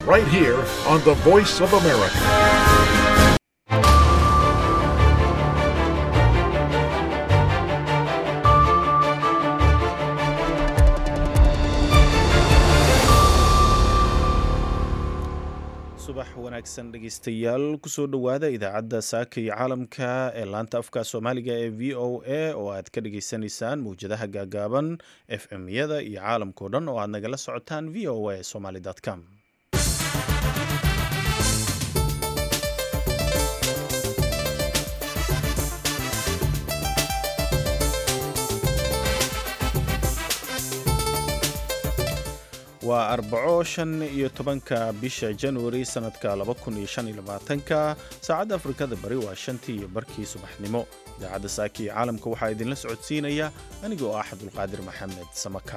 right here on the Voice of America. subax wanaagsan dhegeystayaal kusoo dhowaada idaacadda saaka iyo caalamka ee laanta afka soomaaliga ee v o a oo aad ka dhageysanaysaan mawjadaha gaagaaban f m yada iyo caalamkao dhan oo aad nagala socotaan v o a somaly com waa arbaco shan iyo tobanka bisha januari sanadka laba kun iyo shan iyo labaatanka saacadda afrikada bari waa shantii iyo barkii subaxnimo idaacadda saaki iyo caalamka waxaa idinla socodsiinaya aniga oo ah cabdulqaadir maxamed samaka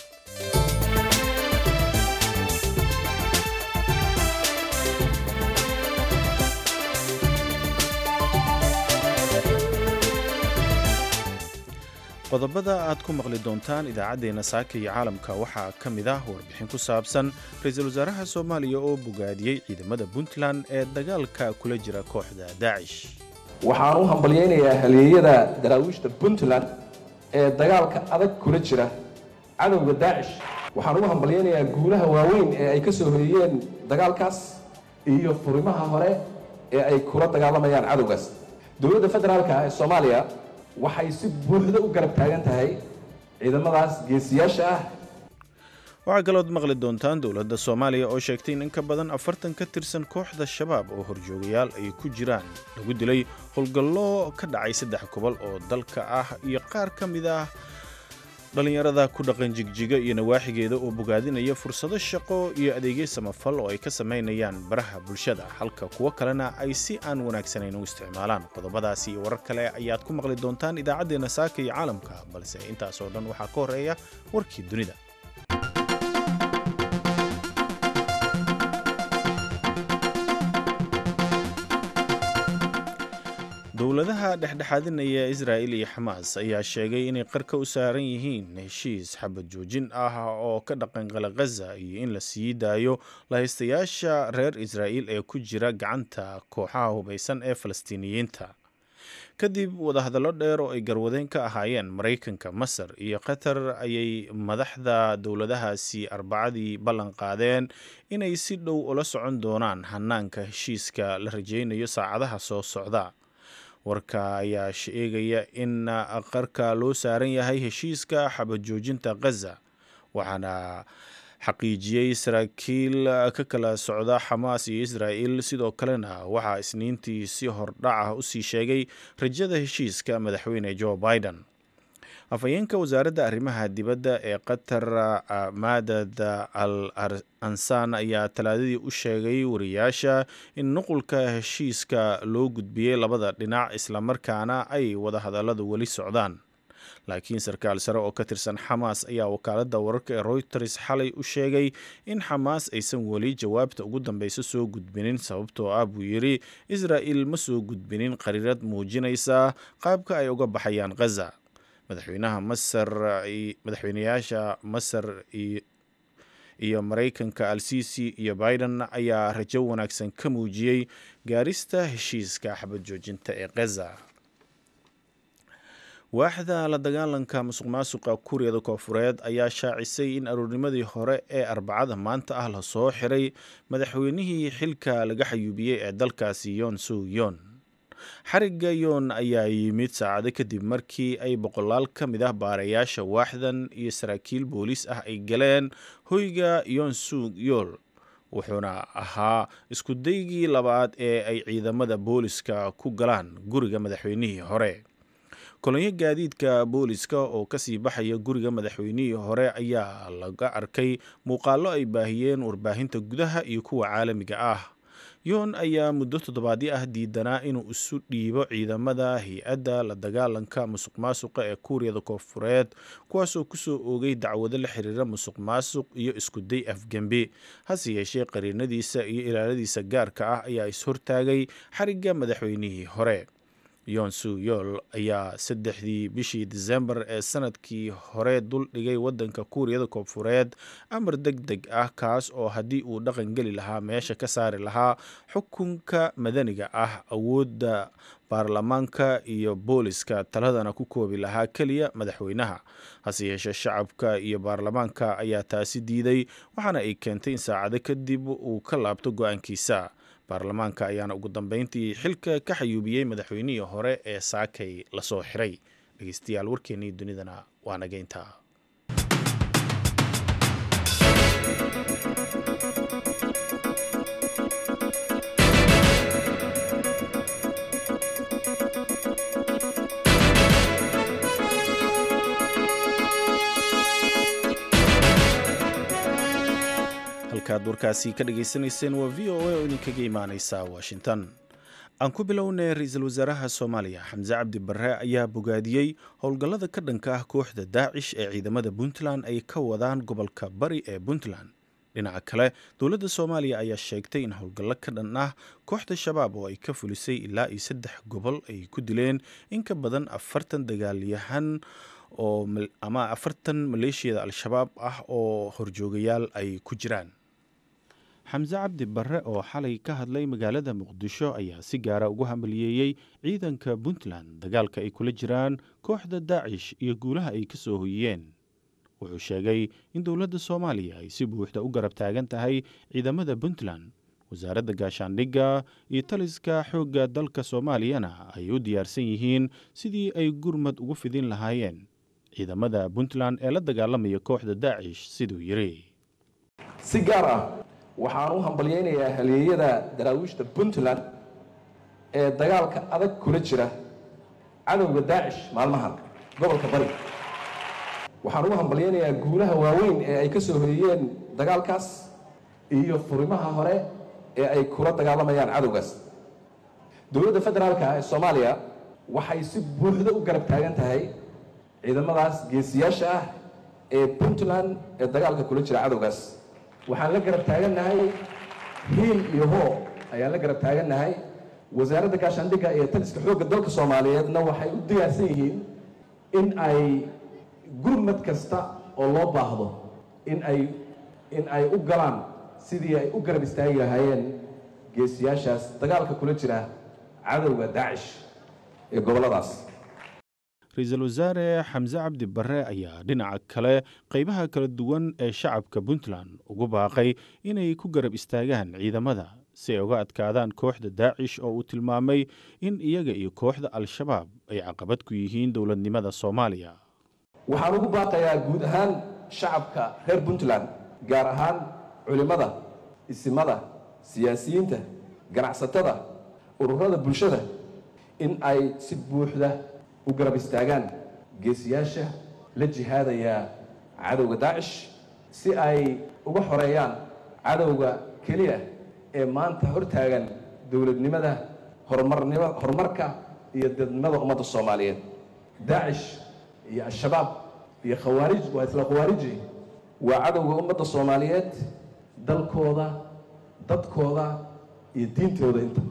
qodobada aad ku maqli doontaan idaacaddeenna saaka iyo caalamka waxaa ka mid ah warbixin ku saabsan ra-iisul wasaaraha soomaaliya oo bogaadiyey ciidamada puntland ee dagaalka kula jira kooxda daacish waxaan u hambalyaynayaa halyeeyada daraawiishta puntland ee dagaalka adag kula jira cadowga daacish waxaan ugu hambalyaynayaa guulaha waaweyn ee ay ka soo hoyiyeen dagaalkaas iyo furimaha hore ee ay kula dagaalamayaan cadowgaas dowladda federaalka ee soomaaliya waxay si buuxda u garab taagan tahay ciidamadaas geesiyaasha ah waxaa kalood maqli doontaan dowladda soomaaliya oo sheegtay in in ka badan afartan ka tirsan kooxda shabaab oo horjoogayaal ay ku jiraan lagu dilay howlgallo ka dhacay saddex gobol oo dalka ah iyo qaar ka mid ah dhallinyarada ku dhaqan jigjiga iyo nawaaxigeeda oo bogaadinaya fursado shaqo iyo adeegyo samafal oo ay ka samaynayaan baraha bulshada halka kuwo kalena ay si aan wanaagsanayn u isticmaalaan qodobadaasi iyo warar kale ayaad ku maqli doontaan idaacaddeenna saaka iyo caalamka balse intaasoo dhan waxaa ka horreeya warkii dunida dowladaha dhexdhexaadinaya israa'il iyo xamaas ayaa sheegay inay qarka u saaran yihiin heshiis xabad joojin ah oo ka dhaqanqala khaza iyo in la sii daayo lahaystayaasha reer israa'iil ee ku jira gacanta kooxaha hubaysan ee falastiiniyiinta kadib wadahadallo dheer oo ay garwadeen ka ahaayeen maraykanka masar iyo qatar ayay madaxda dowladahaasi arbacadii ballan qaadeen inay si dhow ula socon doonaan hanaanka heshiiska la rajaynayo saacadaha soo socda warka ayaa sheegaya in qarka loo saaran yahay heshiiska xabad joojinta khaza waxaana xaqiijiyey saraakiil ka kala socda xamaas iyo israa'il sidoo kalena waxaa isniintii si hordhac ah usii sheegay rajada heshiiska madaxweyne joe biden afhayeenka wasaaradda arrimaha dibadda ee qatar maadad al ansaan ayaa talaadadii u sheegay wariyaasha in nuqulka heshiiska loo gudbiyey labada dhinac islamarkaana ay wadahadalladu weli socdaan laakiin sarkaal sare oo ka tirsan xamaas ayaa wakaaladda wararka ee royters xalay u sheegay in xamaas aysan weli jawaabta ugu dambeysa soo gudbinin sababtoo ah buu yidhi israa'il ma soo gudbinin qariirad muujinaysa qaabka ay uga baxayaan khaza madaxweynaha masar madaxweynayaasha masar iyo maraykanka al sisi iyo biden ayaa rajo wanaagsan ka muujiyey gaarista heshiiska xabad joojinta ee khaza waaxda la dagaalanka musuq maasuqa kuuriyada koofureed ayaa shaacisay in aroornimadii hore ee arbacada maanta ah lasoo xiray madaxweynihii xilka laga xayuubiyey ee dalkaasi yoon suu yoon xarigga yoon ayaa yimid saacado kadib markii ay boqolaal ka mid ah baarayaasha waaxdan iyo saraakiil booliis ah ay galeen hoyga yoon suug yool wuxuuna ahaa iskudaygii labaad ee ay ciidamada booliska ku galaan guriga madaxweynihii hore kolonyo gaadiidka booliska oo kasii baxaya guriga madaxweynihii hore ayaa laga arkay muuqaallo ay baahiyeen warbaahinta gudaha iyo kuwa caalamiga ah yoon ayaa muddo toddobaadyo ah diidanaa inuu isu dhiibo ciidamada hay-adda la dagaalanka musuq maasuqa ee kuuriyada koonfureed kuwaasoo kusoo oogay dacwado la xiriira musuq maasuq iyo iskuday afgembi hase yeeshee qariinadiisa iyo ilaaladiisa gaarka ah ayaa is-hortaagay xarigga madaxweynihii hore yonsu yool ayaa saddexdii bishii disembar ee sanadkii hore dul dhigay waddanka kuuriyada koonfureed amar deg deg ah kaas oo haddii uu dhaqan geli lahaa meesha ka saari lahaa xukunka madaniga ah awoodda baarlamaanka iyo booliska taladana ku koobi lahaa keliya madaxweynaha hase yeeshee shacabka iyo baarlamaanka ayaa taasi diiday waxaana ay keentay in saacado kadib uu ka laabto go-aankiisa baarlamaanka ayaana ugu dambeyntii xilka ka xayuubiyey madaxweynihii hore ee saakay lasoo xiray dhegeystayaal warkeennii dunidana waa nageynta halkaad warkaasi ka dhagaysanayseen waa v o a oo idinkaga imaaneysa washington aan ku bilownay ra-iisul wasaaraha soomaaliya xamse cabdi barre ayaa bogaadiyey howlgallada ka dhanka ah kooxda daacish ee ciidamada puntland ay ka wadaan gobolka bari ee puntland dhinaca kale dowladda soomaaliya ayaa sheegtay in howlgallo ka dhan ah kooxda shabaab oo ay ka fulisay ilaa iyo saddex gobol ay ku dileen in ka badan afartan dagaalyahan oo ama afartan maleeshiyada al-shabaab ah oo horjoogayaal ay ku jiraan xamse cabdi barre oo xalay ka hadlay magaalada muqdisho ayaa si gaara ugu hambaliyeeyey ciidanka puntland dagaalka ay kula jiraan kooxda daacish iyo guulaha ay ka soo hoyiyeen wuxuu sheegay in dowladda soomaaliya ay si buuxda u garab taagan tahay ciidamada puntland wasaaradda gaashaandhigga iyo taliska xoogga dalka soomaaliyana ay u diyaarsan yihiin sidii ay gurmad ugu fidin lahaayeen ciidamada puntland ee la dagaalamaya kooxda daacish siduu yidhi si gaar ah waxaan u hambalyaynayaa halyeeyada daraawiishta puntland ee dagaalka adag kula jira cadowga daacish maalmahan gobolka bari waxaan ugu hambalyaynayaa guulaha waaweyn ee ay ka soo hoyiyeen dagaalkaas iyo furimaha hore ee ay kula dagaalamayaan cadowgaas dowladda federaalka ee soomaaliya waxay si buuxda u garab taagan tahay ciidamadaas geesiyaasha ah ee puntland ee dagaalka kula jira cadowgaas waxaan la garab taagannahay hiil iyo hoo ayaan la garab taagannahay wasaaradda gaashaandhigga iyo taliska xoogga dalka soomaaliyeedna waxay u diyaarsan yihiin in ay gurmad kasta oo loo baahdo in ay in ay u galaan sidii ay u garab istaagi lahaayeen geesiyaashaas dagaalka kula jira cadowga daacish ee gobolladaas ra-iisul wasaare xamse cabdi barre ayaa dhinaca kale qeybaha kala duwan ee shacabka puntland ugu baaqay inay ku garab istaagaan ciidamada si ay uga adkaadaan kooxda daacish oo uu tilmaamay in iyaga iyo kooxda al-shabaab ay caqabad ku yihiin dowladnimada soomaaliya waxaan ugu baaqayaa guud ahaan shacabka reer puntland gaar ahaan culimmada isimada siyaasiyiinta ganacsatada ururada bulshada in ay si buuxda u garab istaagaan geesiyaasha la jihaadaya cadowga daacish si ay uga xoreeyaan cadowga keliya ee maanta hortaagan dowladnimada horumarnima horumarka iyo dadnimada ummadda soomaaliyeed daacish iyo al-shabaab iyo khawaarij waa isla khawaariji waa cadowga ummadda soomaaliyeed dalkooda dadkooda iyo diintooda inta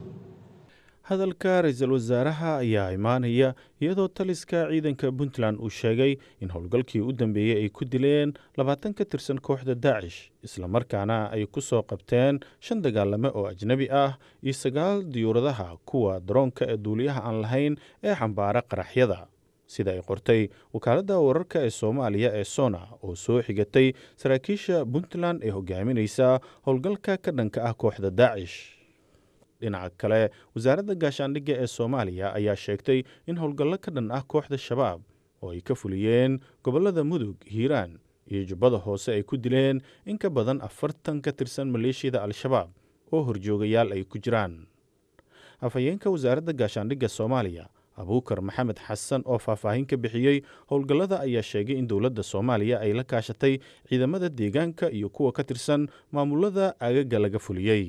hadalka ra-iisul wasaaraha ayaa imaanaya iyadoo taliska ciidanka puntland uu sheegay in howlgalkii u dambeeyey ay ku dileen labaatan ka tirsan kooxda daacish islamarkaana ay ku soo qabteen shan dagaalame oo ajnebi ah iyo sagaal diyuuradaha kuwa daroonka ee duuliyaha aan lahayn ee xambaara qaraxyada sida ay qortay wakaaladda wararka ee soomaaliya ee sona oo soo xigatay saraakiisha puntland ee hogaaminaysa howlgalka ka dhanka ah kooxda daacish dhinaca kale wasaaradda gaashaandhigga ee soomaaliya ayaa sheegtay in howlgallo ka dhan ah kooxda shabaab oo ay ka fuliyeen gobollada mudug hiiraan iyo jubbada hoose ay ku dileen in ka badan afartan ka tirsan maleeshiyada al-shabaab oo horjoogayaal ay ku jiraan afhayeenka wasaaradda gaashaandhigga soomaaliya abuukar maxamed xasan oo faahfaahin ka bixiyey howlgallada ayaa sheegay in dowladda soomaaliya ay la kaashatay ciidamada deegaanka iyo kuwa ka tirsan maamulada agaga laga fuliyey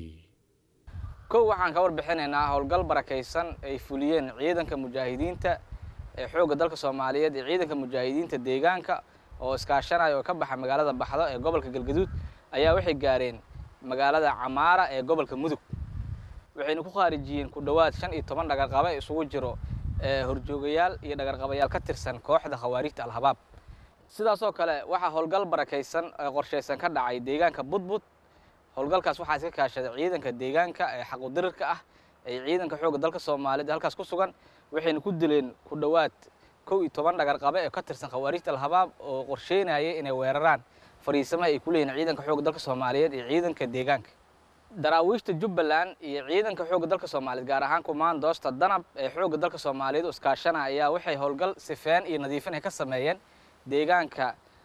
kow waxaan ka warbixinaynaa howlgal barakaysan ay fuliyeen ciidanka mujaahidiinta ee xoogga dalka soomaaliyeed iyo ciidanka mujaahidiinta deegaanka oo iskaashanaya oo ka baxa magaalada baxdo ee gobolka galgaduud ayaa waxay gaareen magaalada camaara ee gobolka mudug waxayna ku khaarijiyeen ku dhowaad shan iyo toban dhagarqabe isugu jiro horjoogayaal iyo dhagarqabayaal ka tirsan kooxda khawaarijta al-habaab sidaasoo kale waxaa howlgal barakaysan ee qorshaysan ka dhacay deegaanka budbud howlgalkaas waxaa iska kaashaday ciidanka deegaanka ee xaqudirirka ah ee ciidanka xoogga dalka soomaaliyeed ee halkaas ku sugan waxayna ku dileen ku dhowaad kow iyo toban dhagarqabe ee ka tirsan khawaarijta al-habaab oo qorsheynayay inay weeraraan fariisamaha ay ku leeyihin ciidanka xoogga dalka soomaaliyeed iyo ciidanka deegaanka daraawiishta jubbaland iyo ciidanka xoogga dalka soomaaliyeed gaar ahaan kumaandoosta danab ee xoogga dalka soomaaliyeed oo iskaashana ayaa waxay howlgal sifeen iyo nadiifin ay ka sameeyeen deegaanka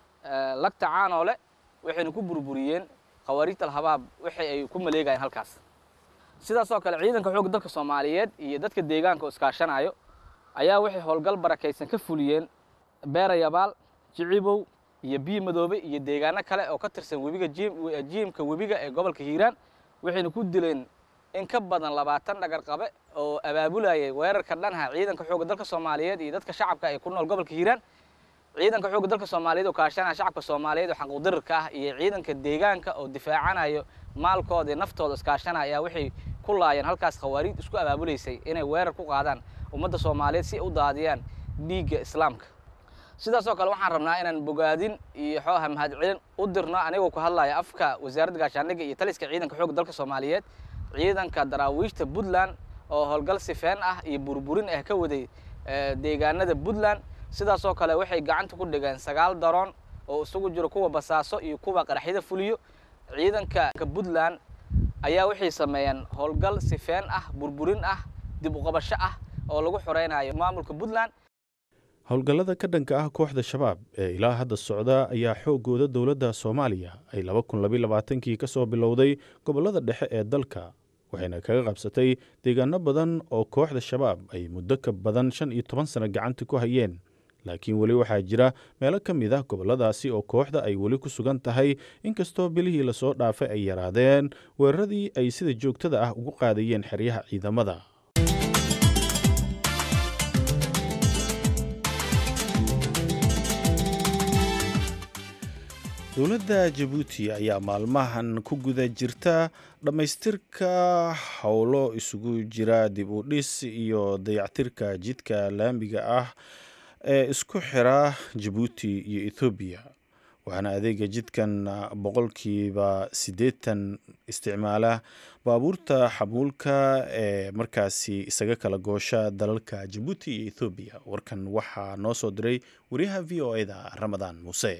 lagta caanoole waxayna ku burburiyeen khawaarijta al-habaab waxay ay ku maleegayeen halkaas sidaasoo kale ciidanka xoogga dalka soomaaliyeed iyo dadka deegaanka oo iskaashanayo ayaa waxay howlgal barakaysan ka fuliyeen beerayabaal jicibow iyo biyo madoobe iyo deegaano kale oo ka tirsan webiga jiimka webiga ee gobolka hiiraan waxayna ku dileen in ka badan labaatan dhagarqabe oo abaabulayay weerarka dhanha ciidanka xoogga dalka soomaaliyeed iyo dadka shacabka ee ku nool gobolka hiiraan ciidanka xoogga dalka soomaaliyeed oo kaashanaya shacabka soomaaliyeed oo xaquudirirka ah iyo ciidanka deegaanka oo difaacanayo maalkooda iyo naftooda iskaashanaya ayaa waxay ku laayeen halkaas khawaariid isku abaabulaysay inay weerar ku qaadaan ummadda soomaaliyeed si ay u daadiyaan dhiigga islaamka sidaasoo kale waxaan rabnaa inaan bogaadin iyo xooha mahadcelin u dirno anigoo ku hadlaya afka wasaaradda gaashaandhigga iyo taliska ciidanka xoogga dalka soomaaliyeed ciidanka daraawiishta puntland oo howlgal sifeen ah iyo burburin ah ka waday deegaanada puntland sidaasoo kale waxay gacanta ku dhigeen sagaal daroon oo isugu jiro kuwa basaaso iyo kuwa qaraxyada fuliyo ciidanka puntland ayaa waxay sameeyeen howlgal sifeen ah burburin ah dib uqabasho ah oo lagu xoreynayo maamulka puntland howlgallada ka dhanka ah kooxda shabaab ee ilaa hadda socda ayaa xoogooda dowladda soomaaliya ay laba kun labiy labaatankii ka soo bilowday gobollada dhexe ee dalka waxayna kaga qabsatay deegaano badan oo kooxda shabaab ay muddo ka badan shan iyo toban sano gacanta ku hayeen laakiin weli waxaa jira meelo ka mid ah gobolladaasi oo kooxda ay weli ku sugan tahay inkastoo bilihii lasoo dhaafay ay yaraadeen weeraradii ay sida joogtada ah ugu qaadayeen xeryaha ciidamada dowladda jabuuti ayaa maalmahan ku guda jirta dhammaystirka howlo isugu jira dib u dhis iyo dayactirka jidka laamiga ah ee isku xira jabuuti iyo ethoobiya waxaana adeega jidkan boqolkiiba siddeetan isticmaala baabuurta xamuulka ee markaasi isaga kala goosha dalalka jabuuti iyo ethoobiya warkan waxaa noo soo diray wariyaha v o e-da ramadaan muuse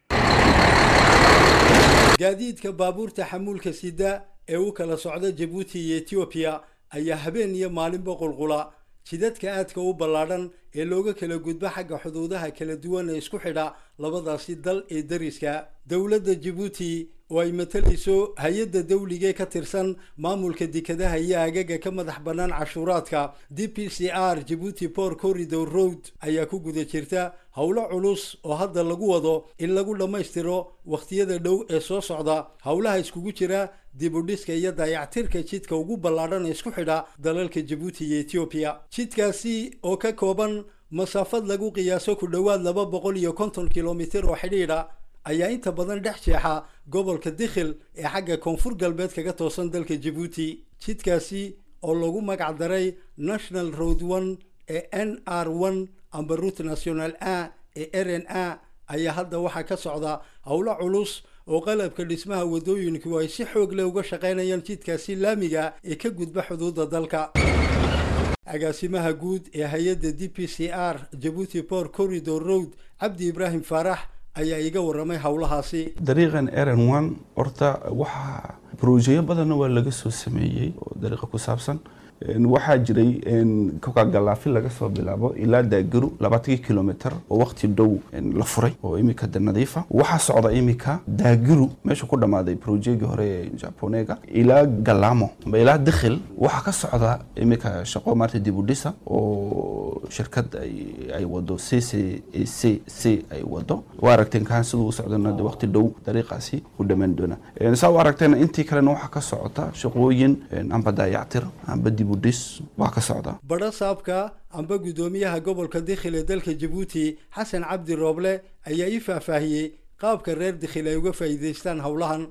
gaadiidka baabuurta xamuulka sida ee u kala socda jabuuti iyo etoobiya ayaa habeen iyo maalinba qulqula jidadka aadka u ballaadhan ee looga kala gudbo xagga xuduudaha kala duwan ee isku xidha labadaasi dal ee dariska dowladda jabuuti oo ay matalayso hay-adda dawligae ka tirsan maamulka dekadaha iyo agaga ka madax bannaan cashuuraadka d p c r jabuuti port corridor road ayaa ku guda jirta howlo culus oo hadda lagu wado in lagu dhammaystiro wakhtiyada dhow ee soo socda howlaha iskugu jira dibudhiska iyo dayactirka jidka ugu ballaadhan ee isku xidha dalalka jabuuti iyo etoobiya jidkaasi oo ka kooban masaafad lagu qiyaaso ku dhowaad laba boqol iyo konton kilomitir oo xidhiidha ayaa inta badan dhex jeexa gobolka dikhil ee xagga koonfur galbeed kaga toosan dalka jabuuti jidkaasi oo lagu magac daray national road one ee n r one amba route national a ee r n a ayaa hadda waxaa ka socda howlo culus oo qalabka dhismaha waddooyinku ay si xoog leh uga shaqaynayaan jidkaasi laamiga ee ka gudba xuduudda dalka agaasimaha guud ee hay-adda d p c r jabuuti port corridor road cabdi ibraahim faarax ayaa iga waramay howlahaasi dariiqan rn one horta waxaa brojeyo badanna waa laga soo sameeyey oo dariiqa ku saabsan waxaa jiray kokagalaafi laga soo bilaabo ilaa daagaru labaatankii kilomitr oo waqti dhow la furay oo imika de nadiifa waxaa socda imika daagaru meesha ku dhammaaday projegii hore ee japonega ilaa galamo amba ilaa dikhil waxaa ka socda imika shaqo maarta dibudhisa oo shirkad ay wado c c c c ay wado waa aragteen kaan siduu u socdana de waqti dhow dariiqaasi u dhammaan doona saa u aragteena intii kalena waxaa ka socota shaqooyin amba daayactir amba dibudhis waa ka socda badho saabka amba guddoomiyaha gobolka dikhil ee dalka jabuuti xasan cabdi rooble ayaa ii faahfaahiyey qaabka reer dikhil ay uga faa'iidaystaan howlahan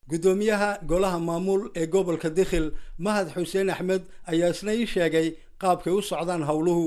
guddoomiyaha golaha maamul ee gobolka dikhil mahad xuseen axmed ayaa isna ii sheegay qaabkay u socdaan howluhu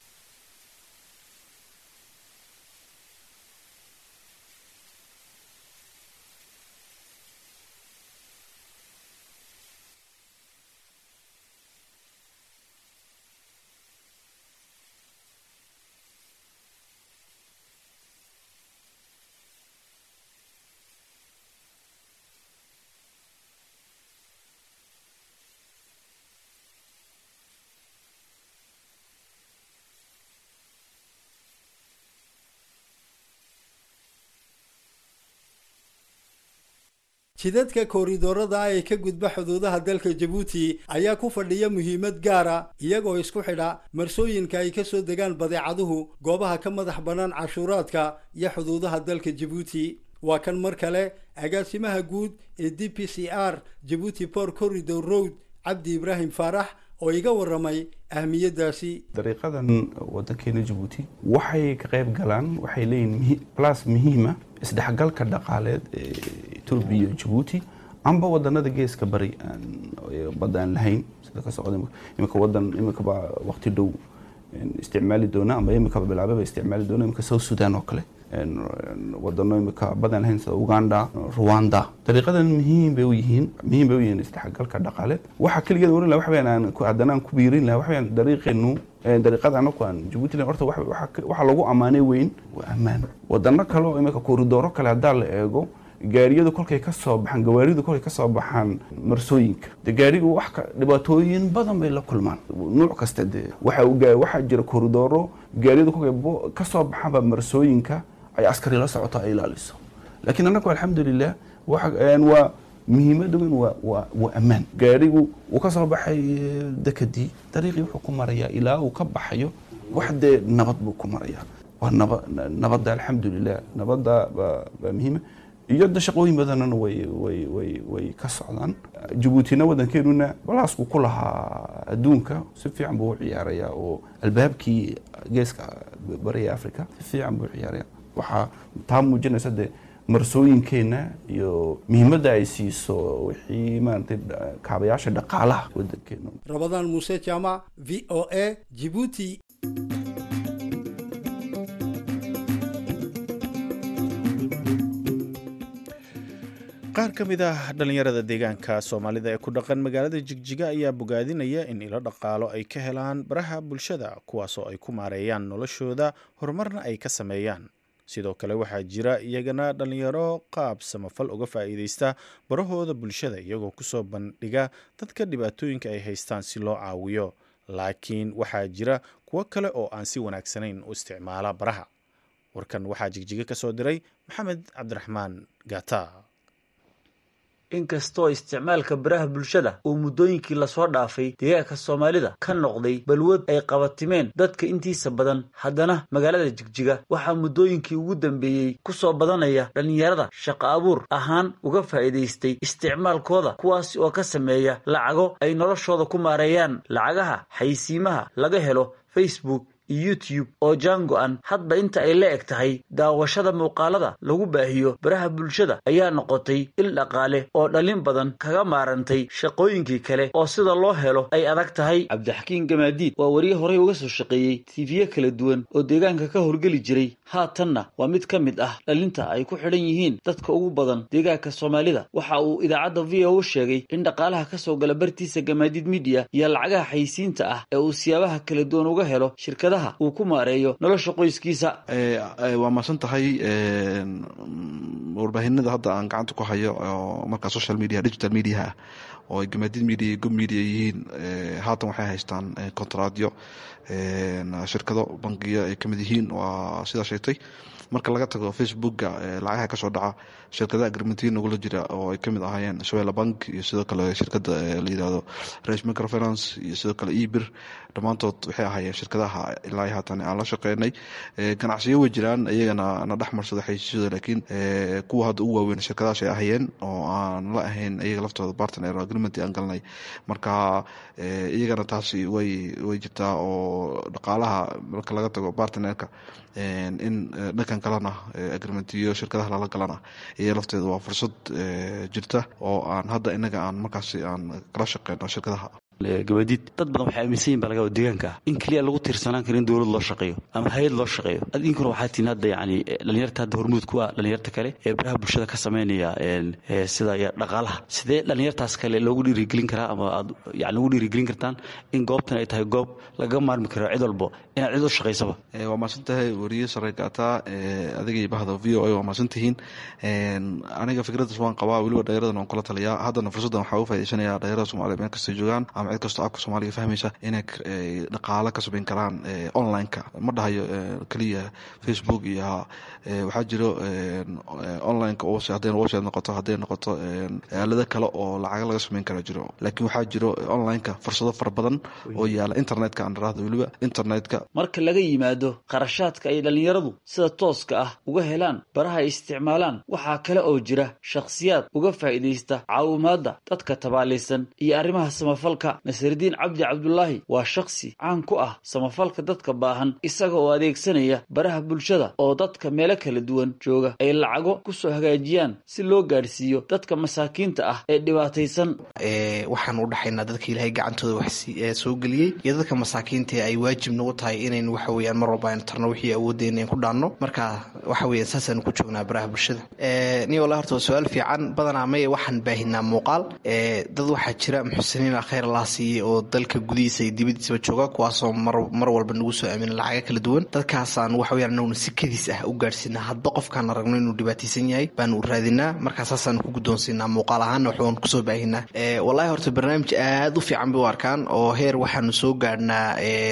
jidadka kooridoorada ah ee ka gudba xuduudaha dalka jabuuti ayaa ku fadhiya muhiimad gaara iyagoo isku xidha marsooyinka ay kasoo degaan badeecaduhu goobaha ka madax bannaan cashuuraadka iyo xuduudaha dalka jabuuti waa kan mar kale agaasimaha guud ee d p c r jabuuti port corridor road cabdi ibraahim faarax oo iga waramay ahmiyadaasi dariiqadan wadankeena jabuuti waxay ka qayb galaan waxay leeyihin plus muhiima isdhexgalka dhaqaaleed ee etoobiya iyo jabuuti amba wadanada geeska bari badda aan lahayn sida ka socda imika wadan imikaba waqti dhow isticmaali doona amba imikaba bilaababa isticmaali doona imika south sudan oo kale wadano imika badan lahayn sida uganda rwanda dariiqadan muhiim bay u yihiin muhiim bay u yihiin isdhexgalka dhaqaaleed waxa keligeed oran laha waxaweyaan aan haddana aan ku biirin laha waxaweyaan dariiqeenu dariiqada anaku aan jabuuti horta waxa lagu ammaanay weyn waa ammaan wadano kale oo imika kooridooro kale haddaa la eego gaariyadu kolkay ka soo baxaan gawaaridu kolkay ka soo baxaan marsooyinka de gaarigu wax dhibaatooyin badan bay la kulmaan nuuc kasta dee waxa waxaa jira kooridooro gaariyadu kolkay ka soo baxaanba marsooyinka ay askari la socoto ay ilaaliso laakiin annagu alxamdulilah waa muhiimada weyn waa ammaan gaarigu uu ka soo baxay dekadii dariiqii wuxuu ku marayaa ilaa uu ka baxayo wax dee nabad buu ku marayaa waa naba nabadda alxamdulilah nabadda baa muhiima iyo da shaqooyin badanana way way way way ka socdaan jabuutina wadankeenuna balaasku ku lahaa adduunka si fiican buu u ciyaarayaa oo albaabkii geeska bariga africa si fiican buu u ciyaaraya waxaa taa muujinaysa dee marsooyinkeenna iyo muhiimadda ay siiso wixii maaragtay kaabayaasha dhaqaalaha wadankeena rabadaan muuse jaamac v o a jibuuti qaar ka mid ah dhallinyarada deegaanka soomaalida ee ku dhaqan magaalada jigjiga ayaa bogaadinaya in ilo dhaqaalo ay ka helaan baraha bulshada kuwaasoo ay ku maareeyaan noloshooda horumarna ay ka sameeyaan sidoo kale waxaa jira iyagana dhallinyaro qaab samafal uga faa'iidaysta barahooda bulshada iyagoo kusoo bandhiga dadka dhibaatooyinka ay haystaan si loo caawiyo laakiin waxaa jira kuwo kale oo aan si wanaagsanayn u isticmaala baraha warkan waxaa jigjiga ka soo diray maxamed cabdiraxmaan gata inkastoo isticmaalka baraha bulshada uu muddooyinkii lasoo dhaafay deegaanka soomaalida ka noqday balwad ay qabatimeen dadka intiisa badan haddana magaalada jigjiga waxaa muddooyinkii ugu dambeeyey ku soo badanaya dhallinyarada shaqo abuur ahaan uga faa'iidaystay isticmaalkooda kuwaasi oo ka sameeya lacago ay noloshooda ku maareeyaan lacagaha xaysiimaha laga helo facebook iyo youtube oo jaango-an hadba inta ay la eg tahay daawashada muuqaalada lagu baahiyo baraha bulshada ayaa noqotay il dhaqaale oo dhalin badan kaga maarantay shaqooyinkii kale oo sida loo helo ay adag tahay cabdixakiin gamaadiid waa wariye horey uga soo shaqeeyey tiifiye kala duwan oo deegaanka ka horgeli jiray haatanna waa mid ka mid ah dhalinta ay ku xidhan yihiin dadka ugu badan deegaanka soomaalida waxa uu idaacadda v o u sheegay in dhaqaalaha ka soo gala bartiisa gamaadiid midiya iyo lacagaha xaysiinta ah ee uu siyaabaha kala duwan uga helo shirkadaha uu ku maareeyo nolosha qoyskiisa waa mahadsan tahay warbaahinada hadda aan gacanta ku hayo oo markaa social media digital mediaha ah oo ay gamaadid media iyo gob media yihiin haatan waxay haystaan kontraadyo shirkado bangiyo ay kamid yihiin waa sidaa sheegtay marka laga tago facebooka lacagaha kasoo dhaca shirkadaha agrimentiin nagula jira oo ay kamid ahaayeen shabela bank iyo sidoo kale shirkada la yirahdo race microfinance iyo sidoo kale ebir dhammaantood waxay ahaayeen shirkadaha ilaa haatan aan la shaqeynay ganacsiyo way jiraan iyagana na dhex marsada xaysiisyada laakiin kuwa hadda ugu waaweyn shirkadahaas ay ahayeen oo aan la ahayn iyaga laftooda partner agreement aan galnay marka iyagana taasi way way jirtaa oo dhaqaalaha marka laga tago bartnerka in dhankan kalena agreementiyo shirkadaha lala galana iyo lafteeda waa fursad jirta oo aan hadda inaga aan markaasi aan kala shaqeyno shirkadaha gabadiid dad badan waxay aaminsan yihin baa laga deegaanka ah in keliya lagu tiirsanaan karo in dowlad loo shaqeeyo ama hay-ad loo shaqeeyo adinkuna waxaa tihin hadda yani dhalinyarta hadda hormuud ku ah dhalinyarta kale ee baraha bulshada ka sameynaya sida dhaqaalaha sidee dhalinyartaas kale loogu dhiirigelin karaa ama aad yani ugu dhiirigelin kartaan in goobtan ay tahay goob lagaga maarmi karo cid walbo inaad cid u shaqaysaba waa mahadsan tahay wariye sareygaata adigii bahda v o a waa mahadsan tihiin aniga fikraddaas waan qabaa weliba dhalinyaradan waan kula taliyaa haddana fursaddan waxaa uga faaidaysanaya dhalinyarada somaaliya meel kastay joogaan ama cid kastoo afka soomaaliga fahmaysa inay dhaqaalo ka sabayn karaan online-ka ma dhahayo keliya facebook iyo waxaa jiro online-ka hadday website noqoto hadday noqoto aalado kale oo lacaga laga samayn kara jiro laakiin waxaa jiro online-ka fursado fara badan oo yaala internetka aan dharaahda weliba internetka marka laga yimaado kharashaadka ay dhallinyaradu sida tooska ah uga helaan baraha ay isticmaalaan waxaa kale oo jira shakhsiyaad uga faa'iidaysta caawimaadda dadka tabaalaysan iyo arrimaha samafalka nasardiin cabdi cabdulaahi waa shakhsi caan ku ah samafalka dadka baahan isaga oo adeegsanaya baraha bulshada oo dadka meelo kala duwan jooga ay lacago kusoo hagaajiyaan si loo gaadhsiiyo dadka masaakiinta ah ee dhibaataysan waxaan u dhaxaynaa dadka ilaahay gacantooda wax soo geliyey iyo dadka masaakiinta ay waajib nagu tahay inayn waxa weyaan mar walba aynu tarno wixii awooddeena in ku dhaanno marka waxa weeyaan saasaan ku joognaa baraha bulshada ni wala horta waa su-aal fiican badanaa maye waxaan baahinaa muuqaal dad waxaa jira muxsiniina khayr allah siiyey oo dalka gudihiisa iyo dibadiisaba jooga kuwaasoo mar walba nagu soo aamina lacaga kala duwan dadkaasaan waxa weyaan anaguna si kadiis ah u gaadhsiinaa hadba qofkaan aragno inuu dhibaataysan yahay baanu raadinaa markaa saasaan ku guddoonsiinaa muuqaal ahaanna waxbaan kusoo baahinaa wallahi horta barnaamij aad u fiican bay u arkaan oo heer waxaanu soo gaadhnaa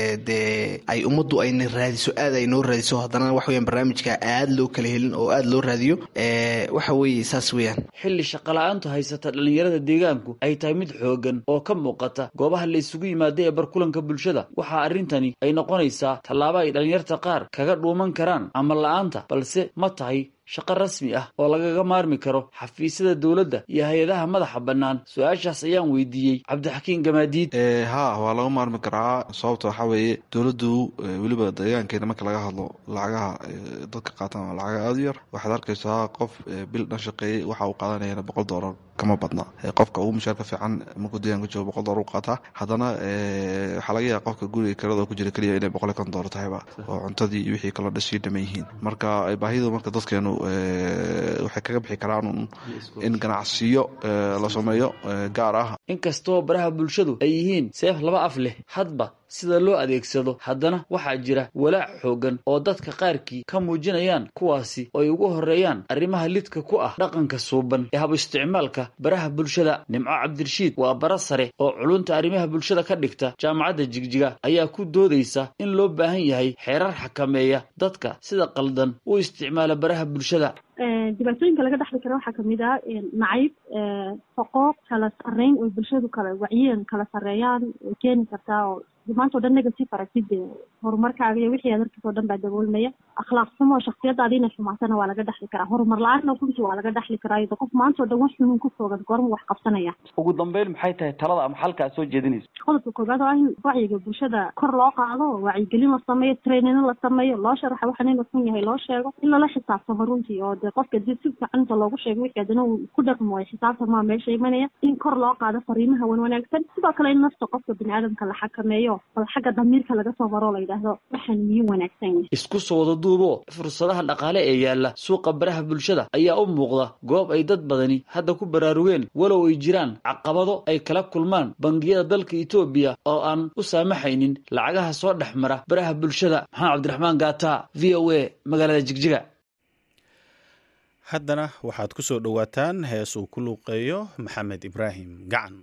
dee ay ummaddu ayna raadiso aad ay noo raadiso haddana waxa weyaan barnaamijka aad loo kala helin oo aad loo raadiyo waxa weeye saas weeyaan xilli shaqala-aantu haysata dhallinyarada deegaanku ay tahay mid xoogan oo ka muuqata goobaha la isugu yimaada ee barkulanka bulshada waxaa arrintani ay noqonaysaa tallaabo ay dhallinyarta qaar kaga dhuuman karaan camal la-aanta balse ma tahay shaqo rasmi ah oo lagaga maarmi karo xafiisyada dowladda iyo hay-adaha madaxa bannaan su-aashaas ayaan weydiiyey cabdixakiin gamaadiid ha waa laga maarmi karaa sababta waxaa weeye dowladdu weliba deegaankeena marka laga hadlo lacagaha dadka qaataan waa lacaga aada u yar waxaad arkaysaa qof bil dhan shaqeeyey waxa uu qaadanayana boqol doolar kama badna qofka ugu mushaarka fiican markuu deegaanka joogo boqol doolar u qaataa haddana waxaa laga yaaba qofka guriga kirada ku jira keliya inay boqol iyo konton doolar tahayba oo cuntadii iyo wixii kaloo dhasii dhaman yihiin marka baahidu marka dadkeenu waxay kaga bixi karaan in ganacsiyo la sameeyo gaar ah inkastoo baraha bulshadu ay yihiin seef laba af leh hadba sida loo adeegsado haddana waxaa jira walaac xoogan oo dadka qaarkii ka muujinayaan kuwaasi oo ay ugu horreeyaan arrimaha lidka ku ah dhaqanka suuban ee hab isticmaalka baraha bulshada nimco cabdirashiid waa bara sare oo culunta arrimaha bulshada ka dhigta jaamacadda jigjiga ayaa ku doodaysa in loo baahan yahay xeerar xakameeya dadka sida qaldan u isticmaala baraha bulshada dhibaatooyinka laga dhexli kara waxaa kamid ah nacayb foqooq kala sarreyn oo bulshadu kala wacyiyan kala sarreeyaan way keeni kartaa oo maanta o dhan negative aragtid horumarkaaga iyo wixii aad arkis oo dhan baa daboolmaya akhlaaq xumo shaksiyadaada inay xumaatana waa laga dhexli karaa horumar la-aanna runtii waa laga dhexli karaa iyadoo qof maanta o dhan wax xunun ku foogan goorma wax qabsanaya ugu dambeyn maxay tahay talada ama xalka aad soo jeedinayso qodobka koobaad oo ah in wacyiga bulshada kor loo qaado wacyigelin la sameeyo trainino la sameeyo loo sharaxa waxaan inuu xun yahay loo sheego in lala xisaabtamo runtii oo dee qofka dii si fiican inta loogu sheego wixii haddana uu ku dhaqmo ay xisaabtamaa meesha imanaya in kor loo qaado fariimaha wan wanaagsan sidoo kale in nafta qofka bini aadamka la xakameeyo bal xagga damiirka laga soo maro la yidhaahdo waxaan miyuu wanaagsan yahay isku soo wada duubo fursadaha dhaqaale ee yaalla suuqa baraha bulshada ayaa u muuqda goob ay dad badani hadda ku baraarugeen walow ay jiraan caqabado ay kala kulmaan bangiyada dalka etoobiya oo aan u saamaxaynin lacagaha soo dhex mara baraha bulshada maxamed cabdiraxmaan gaata v o a magaalada jigjiga haddana waxaad ku soo dhowaataan hees uu ku luuqeeyo maxamed ibraahim gacan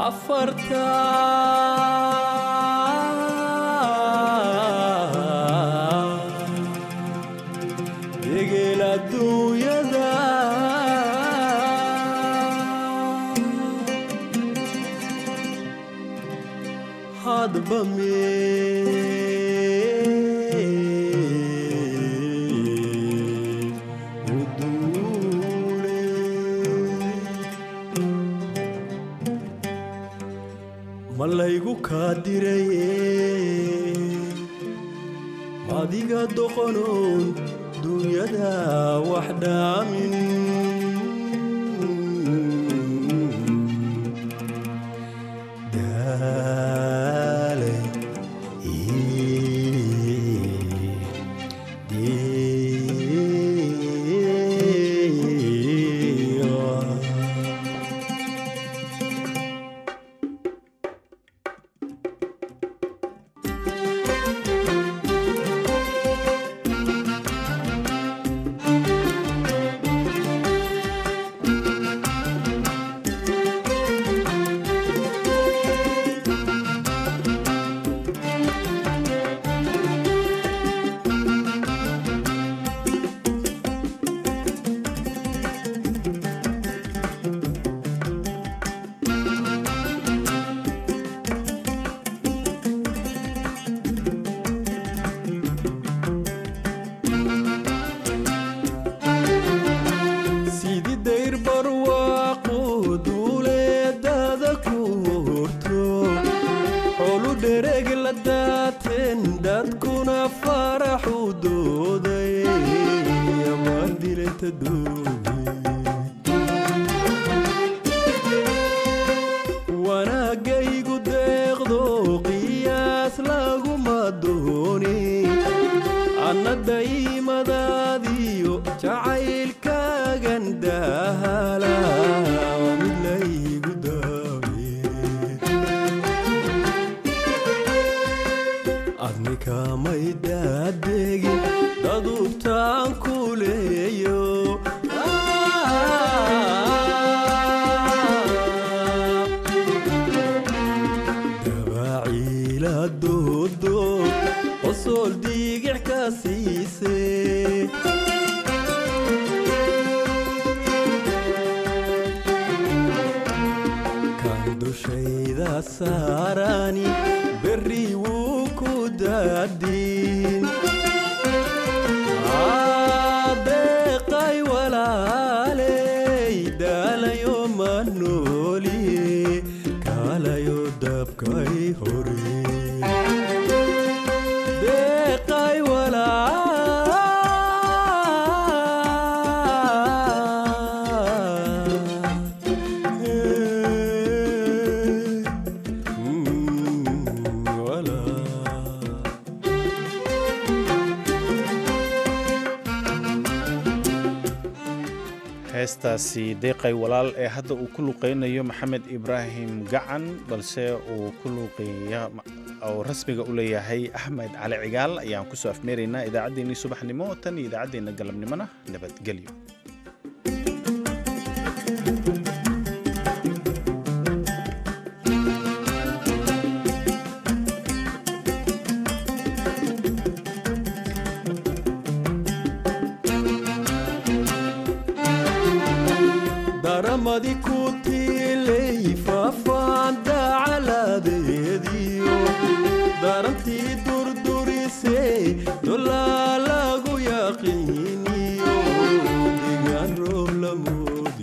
afarta degel adduunyada hadba mee u duule ma laygu kaa diraye adiga doqonoon dunyada wax dhaamin daalay sidii dayr barwaaqu duuleedada ku horto xolu dhereg la daateen dadkuna faraxu dooday amaan dilayta wanaagaygu deeqdo qiyaas laguma dooni anna daymadaadiyo jacaylkaagan dahala waa mid laygu daawe adnikamay daadegin dadubtaan ku leeyo dabaciila doodo qosool diigix ka siise kan dushayda saarani berri wuu ku daadin deeqay walaaley daalayo ma nooliye kaalayo dabkay hore deeqay heestaasi deeqay walaal ee hadda uu ku luqeynayo maxamed ibraahim gacan balse uu ku luuqeeya oo rasmiga u leeyahay axmed cali cigaal ayaan kusoo afmeeraynaa idaacaddeenii subaxnimo tan iyo idaacaddeenna galabnimona nabadgelyo daramadi ku